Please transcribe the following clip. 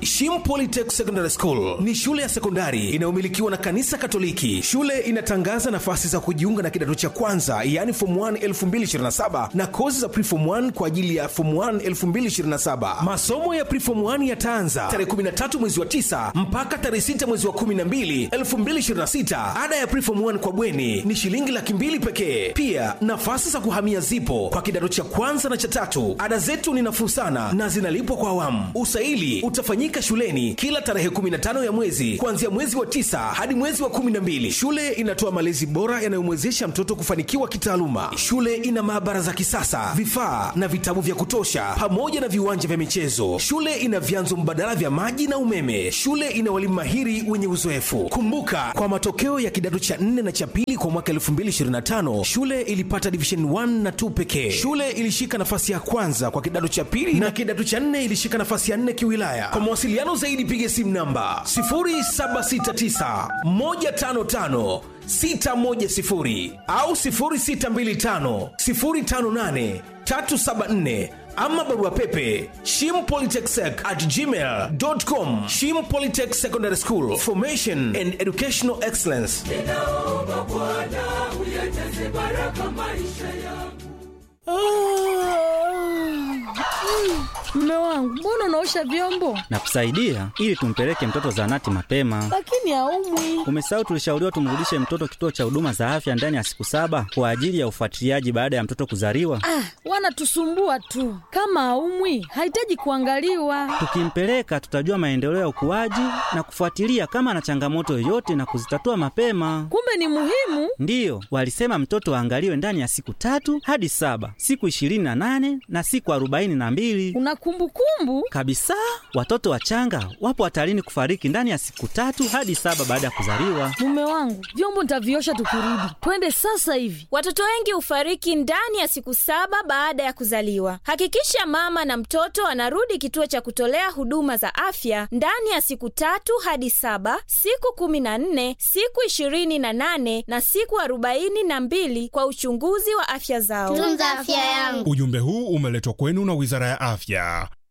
Shim Polytech Secondary School ni shule ya sekondari inayomilikiwa na kanisa Katoliki. Shule inatangaza nafasi za kujiunga na kidato cha kwanza, yaani form 1 2027 na kozi za preform 1 kwa ajili ya form 1 2027. Masomo ya preform 1 yataanza tarehe 13 mwezi wa 9 mpaka tarehe 6 mwezi wa 12 2026. Ada ya preform 1 kwa bweni ni shilingi laki mbili pekee. Pia nafasi za kuhamia zipo kwa kidato cha kwanza na cha tatu. Ada zetu ni nafuu sana na zinalipwa kwa awamu. Usaili utafanyika shuleni kila tarehe 15 ya mwezi kuanzia mwezi wa tisa hadi mwezi wa 12. Shule inatoa malezi bora yanayomwezesha mtoto kufanikiwa kitaaluma. Shule ina maabara za kisasa, vifaa na vitabu vya kutosha, pamoja na viwanja vya michezo. Shule ina vyanzo mbadala vya maji na umeme. Shule ina walimu mahiri wenye uzoefu. Kumbuka, kwa matokeo ya kidato cha 4 na cha pili kwa mwaka 2025 shule ilipata division 1 na 2 pekee. Shule ilishika nafasi ya kwanza kwa kidato cha pili na kidato cha 4 ilishika nafasi ya 4 kiwilaya. Kwa mawasiliano zaidi piga simu namba 0769 155 610 au 0625 058 374 ama barua pepe shimpolytechsec at gmail.com shim polytech secondary school formation and educational excellence ninaomba Bwana uyajaze baraka maisha yangu. Mume wangu, mbona unaosha vyombo na kusaidia ili tumpeleke mtoto zahanati mapema. lakini haumwi? Umesahau tulishauriwa tumrudishe mtoto kituo cha huduma za afya ndani ya siku saba kwa ajili ya ufuatiliaji baada ya mtoto kuzaliwa. Ah, wanatusumbua tu. Kama haumwi, hahitaji kuangaliwa. Tukimpeleka tutajua maendeleo ya ukuaji na kufuatilia kama ana changamoto yoyote na kuzitatua mapema. Kumbe ni muhimu. Ndiyo, walisema mtoto aangaliwe ndani ya siku tatu hadi saba, siku ishirini na nane na siku arobaini na mbili Una kumbukumbu? kabisa. Watoto wachanga wapo hatarini kufariki ndani ya siku tatu hadi saba baada ya kuzaliwa. Mume wangu, vyombo nitaviosha tukirudi. Twende sasa hivi. Watoto wengi hufariki ndani ya siku saba baada ya kuzaliwa. Hakikisha mama na mtoto anarudi kituo cha kutolea huduma za afya ndani ya siku tatu hadi saba, siku kumi na nne, siku ishirini na nane na siku arobaini na mbili kwa uchunguzi wa afya zao. tunza afya yangu Ujumbe huu umeletwa kwenu na Wizara ya Afya.